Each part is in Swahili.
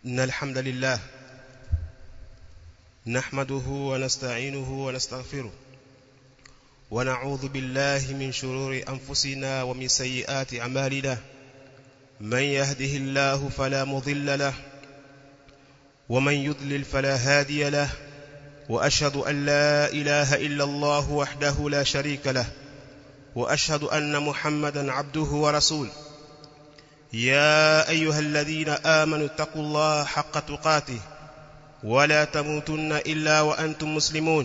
إن الحمد لله نحمده ونستعينه ونستغفره ونعوذ بالله من شرور أنفسنا ومن سيئات أعمالنا من يهده الله فلا مضل له ومن يضلل فلا هادي له وأشهد أن لا إله إلا الله وحده لا شريك له وأشهد أن محمدا عبده ورسوله يا أيها الذين آمنوا اتقوا الله حق تقاته ولا تموتن إلا وأنتم مسلمون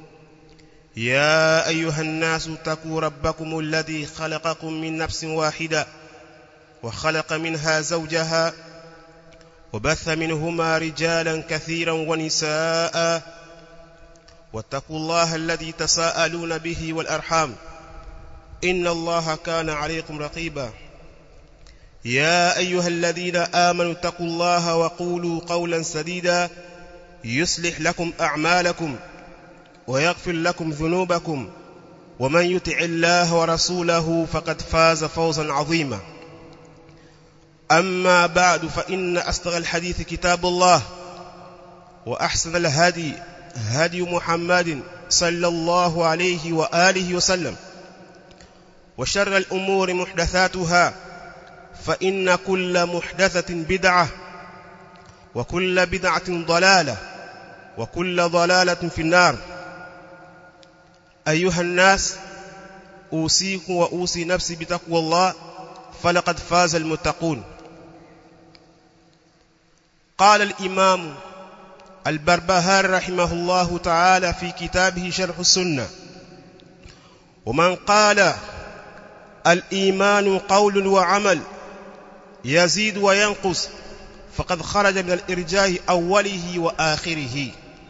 يا أيها الناس اتقوا ربكم الذي خلقكم من نفس واحدة وخلق منها زوجها وبث منهما رجالا كثيرا ونساء واتقوا الله الذي تساءلون به والأرحام إن الله كان عليكم رقيبا يا أيها الذين آمنوا اتقوا الله وقولوا قولا سديدا يصلح لكم أعمالكم ويغفر لكم ذنوبكم ومن يطع الله ورسوله فقد فاز فوزا عظيما أما بعد فإن أصدق الحديث كتاب الله وأحسن الهدي هدي محمد صلى الله عليه وآله وسلم وشر الأمور محدثاتها فإن كل محدثة بدعة وكل بدعة ضلالة وكل ضلالة في النار أيها الناس أوصيكم وأوصي نفسي بتقوى الله فلقد فاز المتقون قال الإمام البربهار رحمه الله تعالى في كتابه شرح السنة ومن قال الإيمان قول وعمل يزيد وينقص فقد خرج من الإرجاء أوله وآخره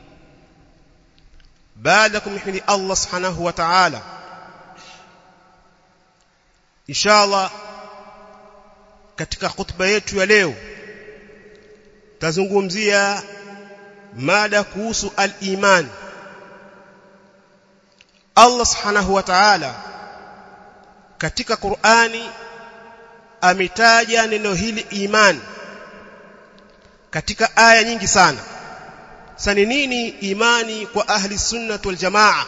بعدكم يحمد الله سبحانه وتعالى إن شاء الله katika khutba yetu ya leo tazungumzia mada kuhusu al-iman Allah subhanahu wa ta'ala katika Qur'ani ametaja neno hili iman katika aya nyingi sana sani nini imani kwa ahli sunnah wal jamaa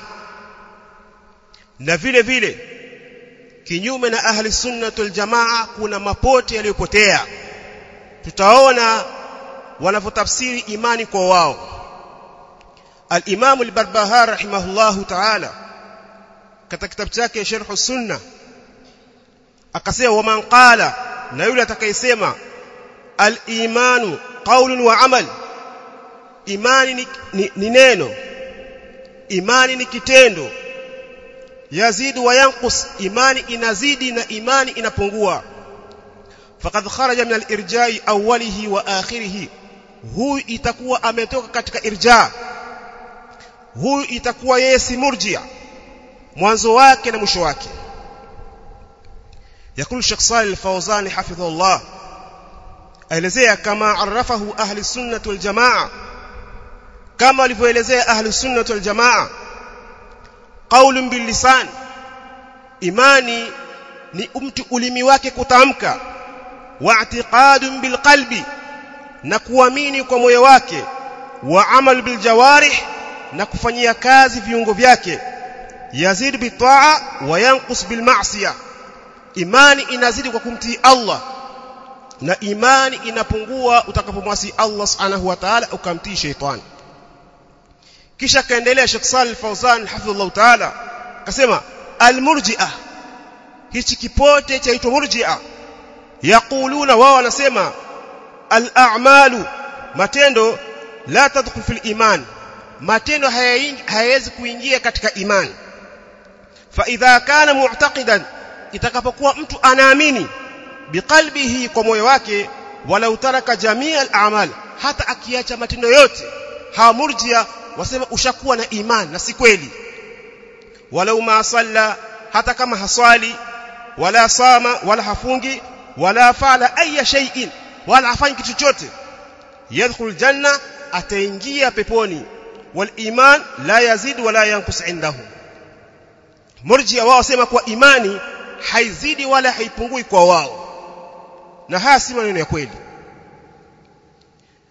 na vile vile kinyume na ahli sunnah wal jamaa kuna mapote yaliyopotea tutaona wanavyotafsiri imani kwa wao al-Imam al-Barbahar rahimahullahu ta'ala katika kitabu chake Sharh sunna akasema waman qala na yule atakayesema al-imanu qaulun wa amal imani ni, ni, ni neno imani ni kitendo yazidu wa yanqus imani inazidi na imani inapungua faqad kharaja min al-irja'i awwalihi wa akhirih huyu itakuwa ametoka katika irja huyu itakuwa yeye si murjia mwanzo wake na mwisho wake يقول الشيخ صالح الفوزاني حفظه الله aelezea kama arafahu ahli sunnah wal jamaa kama alivyoelezea ahli sunnah wal jamaa qaulun bil lisan imani ni mtu ulimi wake kutamka wa i'tiqadun bil qalbi na kuamini kwa moyo wake wa amal bil jawarih na kufanyia kazi viungo vyake yazid bi ta'a wa yanqus bil ma'siyah imani inazidi kwa kumtii Allah na imani inapungua utakapomwasi Allah subhanahu wa ta'ala ukamtii sheitani kisha kaendelea Sheikh Salih Fawzan hafidhullah ta'ala akasema almurji'ah hichi kipote chaitwa murji'ah yaquluna wao wanasema al-a'malu matendo la tadkhul fil iman matendo hayawezi kuingia katika imani fa idha kana mu'taqidan itakapokuwa mtu anaamini biqalbihi kwa moyo wake wala utaraka jamia al-a'mal hata akiacha matendo yote hawa murjia wasema ushakuwa na imani na si kweli walau ma salla hata kama haswali wala sama wala hafungi wala fala aya shay'in wala hafanyi kitu chochote yadkhul janna ataingia peponi wal iman la yazid wala yanqus indahu murjia wao wasema kwa imani haizidi wala haipungui kwa wao na haya si maneno ya kweli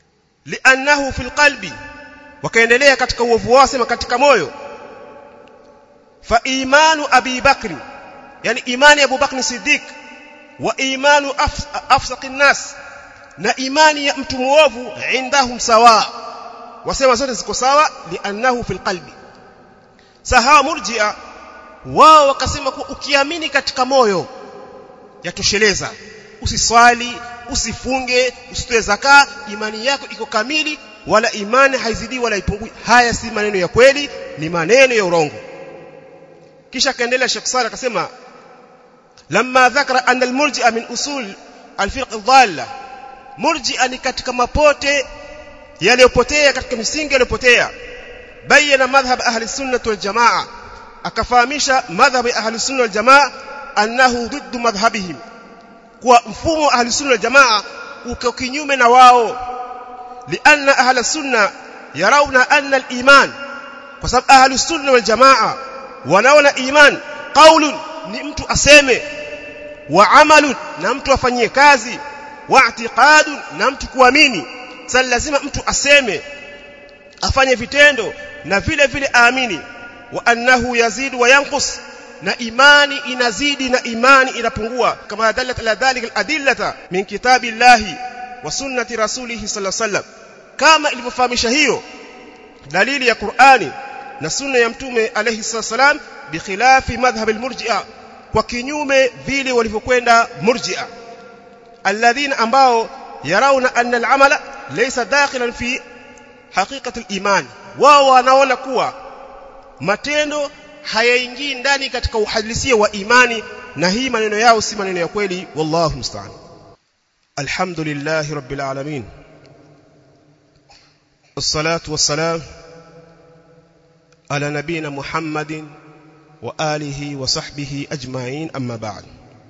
li'annahu fil qalbi wakaendelea katika uovu wao sema katika moyo fa imanu abi bakr yani imani ya Abu Bakr Siddiq wa imanu afsaqin nas na imani ya mtu muovu indahum sawa wasema zote ziko sawa li'annahu fil qalbi sahawa murji'a wao wakasema kuwa ukiamini katika moyo yatosheleza usiswali usifunge usitoe zaka imani yako iko kamili wala imani haizidi wala ipungui haya si maneno ya kweli ni maneno ya urongo kisha kaendelea Sheikh Sala akasema lamma dhakara anna almurji'a min usul alfirq dhalla murji'a ni katika mapote yaliyopotea katika misingi yaliyopotea bayana madhhab ahli sunnah wal jamaa akafahamisha madhhab ahli sunnah wal jamaa annahu ضد madhhabihim kwa mfumo ahli sunnah wal jamaa uko kinyume na wao lianna ahli sunna yarawna anna al-iman kwa sababu ahli sunna wal jamaa wanaona iman qaulun ni mtu aseme wa amalun na mtu afanyie kazi wa i'tiqadun na mtu kuamini sasa lazima mtu aseme afanye vitendo na vile vile aamini wa annahu yazidu wa yanqus na imani inazidi na imani inapungua kama dalat ala dhalika aladillata min kitabillahi wa sunnati rasulih sallallahu alaihi wasallam kama ilivyofahamisha hiyo dalili ya Qur'ani na sunna ya mtume alayhi salam bikhilafi madhhab almurji'a kwa kinyume vile walivyokwenda murji'a alladhina ambao yarawna anna al'amala laysa dakhilan fi haqiqati al-iman wao wanaona kuwa matendo hayaingii ndani katika uhalisia wa imani na hii maneno yao si maneno ya kweli wallahu musta'an alhamdulillahi rabbil alamin wassalatu wassalam على نبينا محمد وآله وصحبه أجمعين أما بعد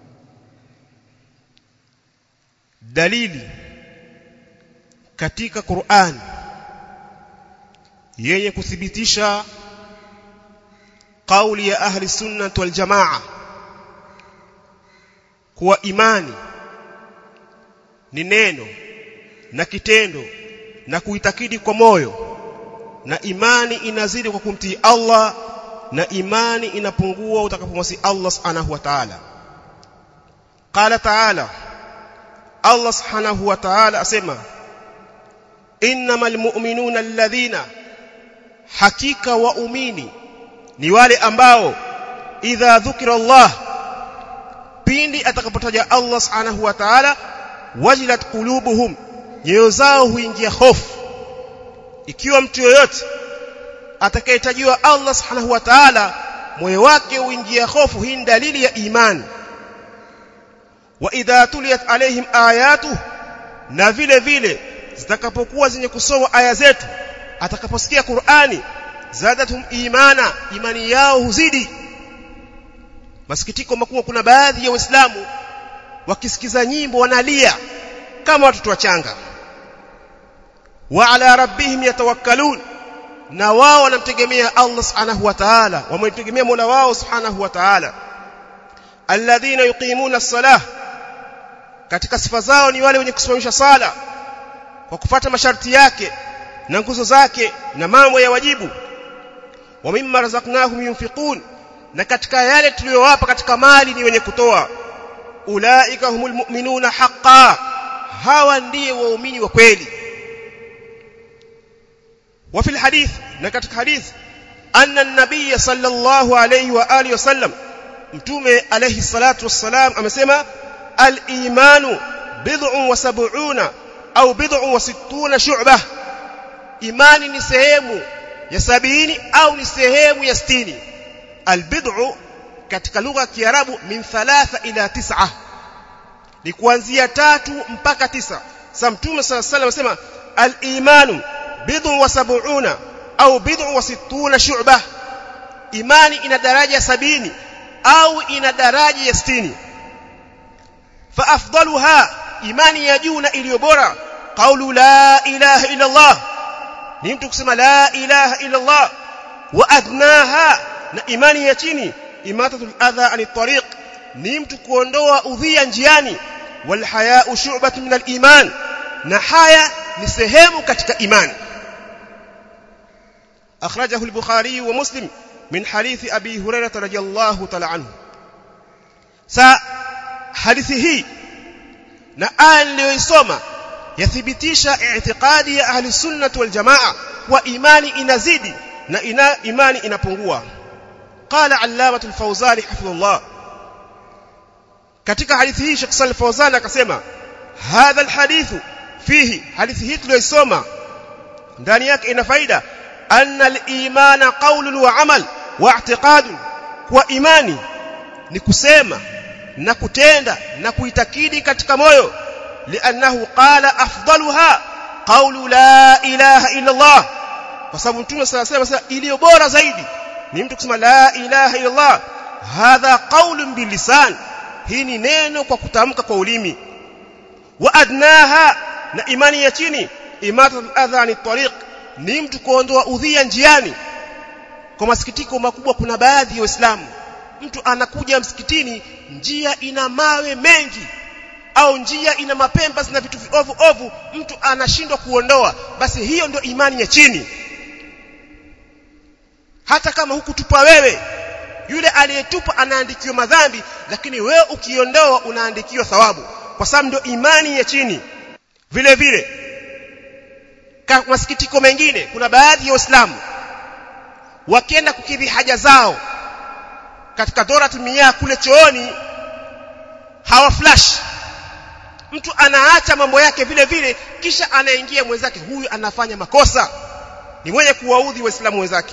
دليل katika Qur'an yenye kuthibitisha kauli ya ahli sunnah wal jamaa kuwa imani ni neno na kitendo na kuitakidi kwa moyo na imani inazidi kwa kumtii Allah na imani inapungua utakapomwasi Allah subhanahu wa ta'ala qala ta'ala Allah subhanahu wa ta'ala asema innamal mu'minuna alladhina hakika waumini ni wale ambao idha dhukira Allah pindi atakapotaja Allah subhanahu wa ta'ala wajilat qulubuhum nyoyo zao huingia hofu ikiwa mtu yoyote atakayetajiwa Allah subhanahu wa ta'ala moyo wake huingia hofu hii dalili ya imani wa idha tuliyat alaihim ayatu na vile vile zitakapokuwa zenye kusoma aya zetu atakaposikia Qur'ani zadatum imana imani yao huzidi masikitiko makubwa kuna baadhi ya waislamu wakisikiza nyimbo wanalia kama watoto wachanga wa ala rabbihim yatawakkalun na wao wanamtegemea Allah subhanahu wa ta'ala wamemtegemea Mola wao subhanahu wa ta'ala alladhina yuqimuna as-salah katika sifa zao ni wale wenye kusimamisha sala kwa kufuata masharti yake na nguzo zake na mambo ya wajibu wa mimma razaqnahum yunfiqun na katika yale tuliyowapa katika mali ni wenye kutoa ulaika humul mu'minuna haqqan hawa ndiye waumini wa kweli وفي الحديث نكتك حديث أن النبي صلى الله عليه وآله وسلم متومة عليه الصلاة والسلام أمسيما الإيمان بضع وسبعون أو بضع وستون شعبة إيمان نسهيم يسابيني أو نسهيم يستيني البضع katika lugha ya Kiarabu min thalatha ila tis'a ni kuanzia tatu mpaka tisa sasa mtume sallallahu alayhi wasallam anasema al-imanu bid'u wa sab'una au bid'u wa sittuna shu'bah imani ina daraja sabini au ina daraja ya sitini fa afdaluha imani ya juu na iliyo bora qawlu la ilaha illa Allah ni mtu kusema la ilaha illa Allah wa adnaha na imani ya chini imatatul adha anit tariq ni mtu kuondoa udhia njiani wal haya'u shu'batun min al iman na haya ni sehemu katika imani akhrajahu al-bukhari wa muslim min hadithi abi hurairah radhiyallahu ta'ala anhu sa hadithi hii na aya niliyoisoma yathibitisha i'tiqadi ya ahli sunnah wal jamaa kwa imani inazidi na ina imani inapungua qala allamatul fawzani hafidhullah katika hadithi hii Sheikh Salih Fawzan akasema hadha alhadithu fihi hadithi hii tuliyosoma ndani yake ina faida anna al-imana qawlun wa amal wa i'tiqadun kwa imani ni kusema na kutenda na kuitakidi katika moyo li'annahu qala afdaluha qawlu la ilaha illa Allah kwa sababu mtume sallallahu alayhi wasallam iliyo bora zaidi ni mtu kusema la ilaha illa Allah hadha qawlun bilisan hii ni neno kwa kutamka kwa ulimi wa adnaha na imani ya chini imatatul adha ni tariq ni mtu kuondoa udhia njiani kwa masikitiko makubwa kuna baadhi ya waislamu mtu anakuja msikitini njia ina mawe mengi au njia ina mapemba na vitu ovu ovu mtu anashindwa kuondoa basi hiyo ndio imani ya chini hata kama hukutupa wewe yule aliyetupa anaandikiwa madhambi lakini wewe ukiondoa unaandikiwa thawabu kwa sababu ndio imani ya chini vile vile kwa masikitiko mengine kuna baadhi ya waislamu wakienda kukidhi haja zao katika doratul miyah kule chooni hawa flash mtu anaacha mambo yake vile vile kisha anaingia mwenzake huyu anafanya makosa ni mwenye kuwaudhi waislamu wenzake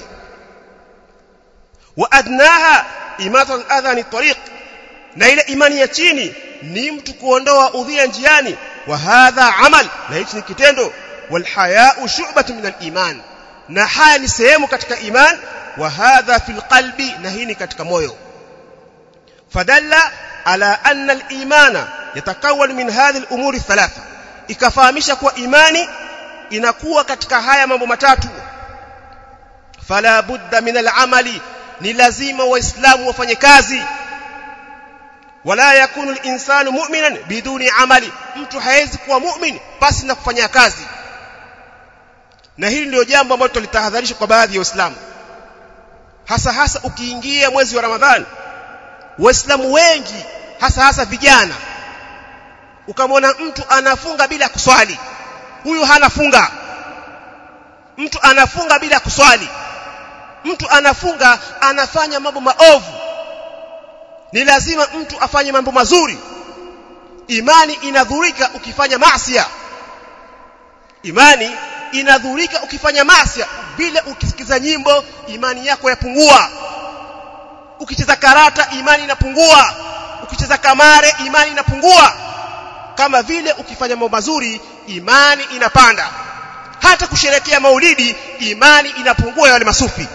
wa adnaha imatul adha ni tariq na ile imani ya chini ni mtu kuondoa udhia njiani wa hadha amal na hichi ni kitendo wal haya'u shu'batun min al iman na haya ni sehemu katika iman wa hadha fil qalbi na hii ni katika moyo fadalla ala anna al imana yatakawwan min hadhihi al umuri thalatha ikafahamisha kuwa imani inakuwa katika haya mambo matatu fala budda min al amali ni lazima waislamu wafanye kazi wala yakunu al-insanu mu'minan biduni amali mtu hawezi kuwa mu'min pasi na kufanya kazi na hili ndio jambo ambalo tulitahadharisha kwa baadhi ya waislamu hasa hasa ukiingia mwezi wa ramadhani waislamu wengi hasa hasa vijana ukamwona mtu anafunga bila kuswali huyu hana funga mtu anafunga bila kuswali mtu anafunga anafanya mambo maovu ni lazima mtu afanye mambo mazuri imani inadhurika ukifanya maasiya imani inadhurika ukifanya maasiya bila ukisikiza nyimbo imani yako yapungua ukicheza karata imani inapungua ukicheza kamare imani inapungua kama vile ukifanya mambo mazuri imani inapanda hata kusherekea maulidi imani inapungua ya wale masufi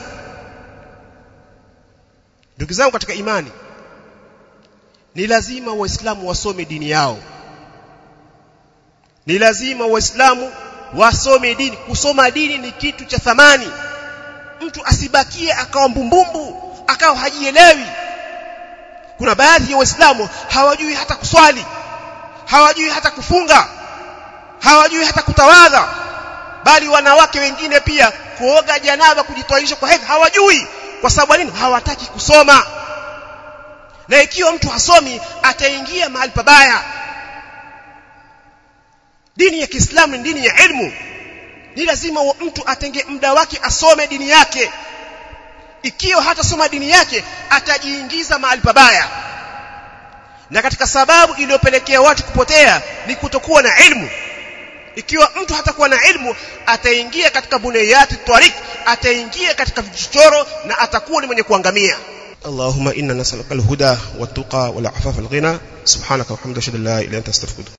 ndugu zangu katika imani ni lazima waislamu wasome dini yao ni lazima waislamu wasome dini kusoma dini ni kitu cha thamani mtu asibakie akawa mbumbumbu akawa hajielewi kuna baadhi ya waislamu hawajui hata kuswali hawajui hata kufunga hawajui hata kutawadha bali wanawake wengine pia kuoga janaba kujitoaisha kwa hedhi hawajui kwa sababu nini hawataki kusoma na ikiwa mtu hasomi ataingia mahali pabaya dini ya Kiislamu ni dini ya ilmu ni lazima mtu atenge muda wake asome dini yake ikiwa hatasoma dini yake atajiingiza mahali pabaya na katika sababu iliyopelekea watu kupotea ni kutokuwa na ilmu ikiwa mtu hatakuwa na ilmu ataingia katika bunayati tariq ataingia katika vichochoro na atakuwa ni mwenye kuangamia اللهم إنا نسألك الهدى والتقى والعفاف والغنى سبحانك وحمدك أشهد أن لا إله إلا أنت أستغفرك